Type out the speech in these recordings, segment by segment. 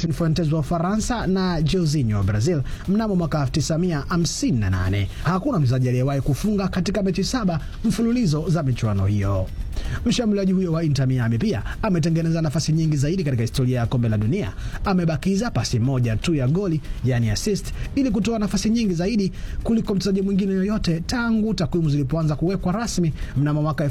Marcin Fuentes wa Ufaransa na Jorginho wa Brazil mnamo mwaka 1958. Hakuna mchezaji aliyewahi kufunga katika mechi saba mfululizo za michuano hiyo. Mshambuliaji huyo wa Inter Miami pia ametengeneza nafasi nyingi zaidi katika historia ya kombe la dunia. Amebakiza pasi moja tu ya goli, yani assist, ili kutoa nafasi nyingi zaidi kuliko mchezaji mwingine yoyote tangu takwimu zilipoanza kuwekwa rasmi mnamo mwaka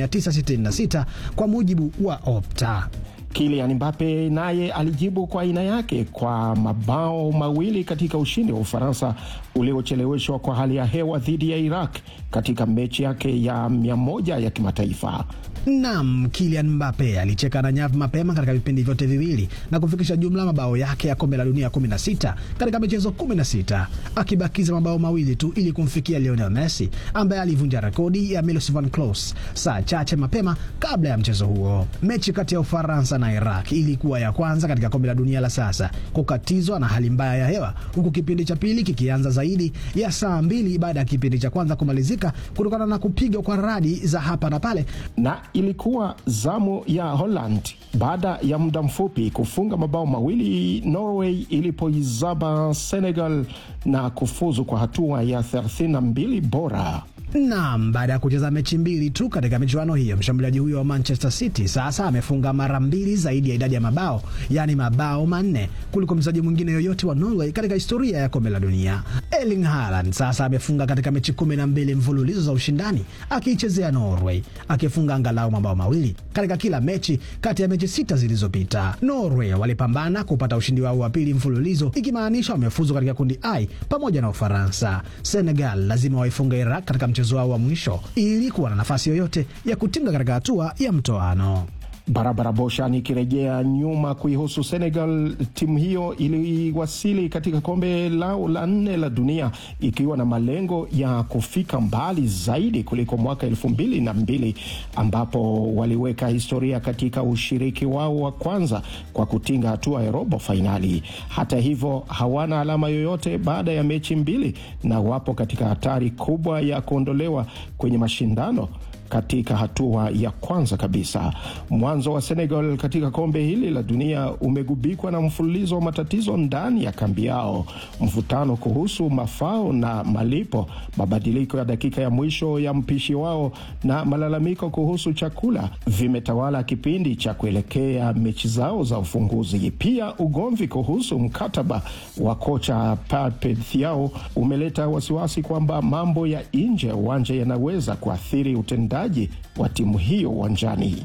1966 kwa mujibu wa Opta. Kylian Mbappe naye alijibu kwa aina yake kwa mabao mawili katika ushindi wa Ufaransa uliocheleweshwa kwa hali ya hewa dhidi ya Iraq katika mechi yake ya mia moja ya kimataifa. Nam, Kylian Mbappe alicheka na nyavu mapema katika vipindi vyote viwili na kufikisha jumla mabao yake ya kombe la dunia 16 katika michezo 16 akibakiza mabao mawili tu ili kumfikia Lionel Messi ambaye alivunja rekodi ya Miroslav Klose saa chache mapema kabla ya mchezo huo. Mechi kati ya Ufaransa na Iraq ilikuwa ya kwanza katika kombe la dunia la sasa kukatizwa na hali mbaya ya hewa, huku kipindi cha pili kikianza zaidi ya saa mbili baada ya kipindi cha kwanza kumalizika kutokana na kupigwa kwa radi za hapa na pale na ilikuwa zamu ya Holland baada ya muda mfupi kufunga mabao mawili Norway ilipoizaba Senegal na kufuzu kwa hatua ya 32 bora. Naam, baada ya kucheza mechi mbili tu katika michuano hiyo, mshambuliaji huyo wa Manchester City sasa amefunga mara mbili zaidi ya idadi ya mabao, yaani mabao manne kuliko mchezaji mwingine yoyote wa Norway katika historia ya kombe la dunia. Erling Haaland sasa amefunga katika mechi kumi na mbili mfululizo za ushindani akiichezea Norway, akifunga angalau mabao mawili katika kila mechi kati ya mechi sita zilizopita. Norway walipambana kupata ushindi wao wa pili mfululizo, ikimaanisha wamefuzu katika kundi I pamoja na Ufaransa. Senegal lazima waifunga Iraq katika mchezo wao wa mwisho ili kuwa na nafasi yoyote ya kutinga katika hatua ya mtoano. Barabara Bosha nikirejea nyuma kuihusu Senegal, timu hiyo iliwasili katika kombe lao la nne la dunia ikiwa na malengo ya kufika mbali zaidi kuliko mwaka elfu mbili na mbili ambapo waliweka historia katika ushiriki wao wa kwanza kwa kutinga hatua ya robo fainali. Hata hivyo, hawana alama yoyote baada ya mechi mbili na wapo katika hatari kubwa ya kuondolewa kwenye mashindano katika hatua ya kwanza kabisa. Mwanzo wa Senegal katika kombe hili la dunia umegubikwa na mfululizo wa matatizo ndani ya kambi yao, mvutano kuhusu mafao na malipo, mabadiliko ya dakika ya mwisho ya mpishi wao na malalamiko kuhusu chakula vimetawala kipindi cha kuelekea mechi zao za ufunguzi. Pia ugomvi kuhusu mkataba wa kocha Pape Thiaw umeleta wasiwasi kwamba mambo ya nje ya uwanja yanaweza kuathiri utendaji wa timu hiyo uwanjani.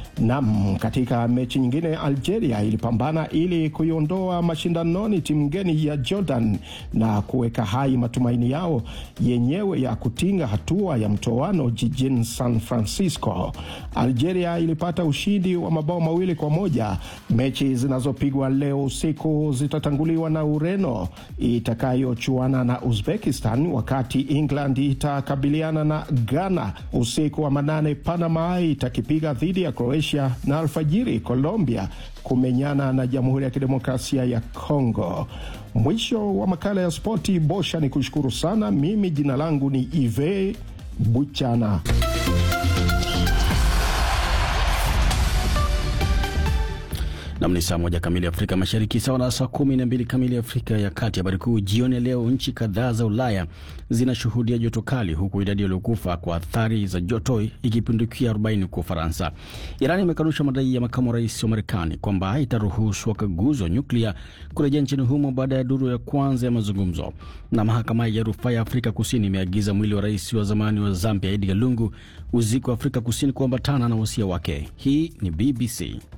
Nam, katika mechi nyingine Algeria ilipambana ili kuiondoa mashindanoni timu ngeni ya Jordan na kuweka hai matumaini yao yenyewe ya kutinga hatua ya mtoano jijini San Francisco. Algeria ilipata ushindi wa mabao mawili kwa moja. Mechi zinazopigwa leo usiku zitatanguliwa na Ureno itakayochuana na Uzbekistan, wakati England itakabiliana na Ghana. Usiku wa manane, Panama itakipiga dhidi ya Croatia na alfajiri Colombia kumenyana na Jamhuri ya Kidemokrasia ya Kongo. Mwisho wa makala ya spoti. Bosha ni kushukuru sana. Mimi jina langu ni Ive Buchana. Nam ni saa moja kamili Afrika Mashariki, sawa na saa kumi na mbili kamili Afrika ya Kati. Habari kuu jioni ya leo: nchi kadhaa za Ulaya zinashuhudia joto kali, huku idadi waliokufa kwa athari za joto ikipindukia 40 kwa Ufaransa. Iran imekanusha madai ya makamu wa rais wa Marekani kwamba itaruhusu wakaguzi wa nyuklia kurejea nchini humo baada ya duru ya kwanza ya mazungumzo. Na mahakama ya rufaa ya Afrika Kusini imeagiza mwili wa rais wa zamani wa Zambia Edgar Lungu uziko wa Afrika Kusini kuambatana na wasia wake. Hii ni BBC.